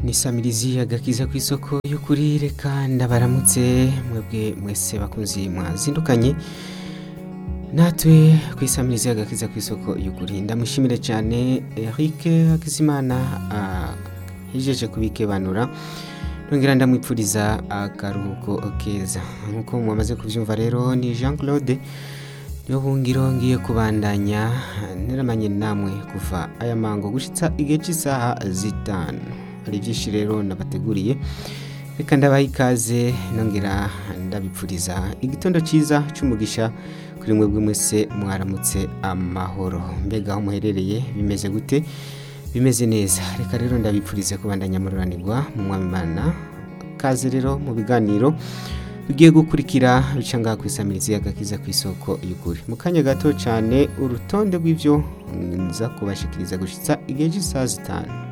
ni samirizi agakiza ku isoko y'ukuri reka ndabaramutse mwebwe mwese bakunzi mwazindukanye natwe ku isamirizi agakiza ku isoko y'ukuri ndamushimire cyane Eric Hakizimana ahijeje kubikebanura nongera ndamwipfuriza akaruhuko keza nk'uko mwamaze kubyumva rero ni Jean Claude niyo bungiro ngiye kubandanya neramanye namwe kuva aya mango gushitsa igihe cy'isaha zitanu hari byinshi rero nabateguriye reka ndabaha ikaze nongera ndabipfuriza igitondo cyiza cy'umugisha kuri mwebwe mwese mwaramutse amahoro mbega aho muherereye bimeze gute bimeze neza reka rero ndabipfurize kubandanya mururanirwa mu mwamimana kaze rero mu biganiro bigiye gukurikira bica ngaha ku isamirizi y'agakiza ku isoko y'ukuri mu kanya gato cyane urutonde rw'ibyo nza kubashikiriza gushyitsa igihe cy'isaha zitanu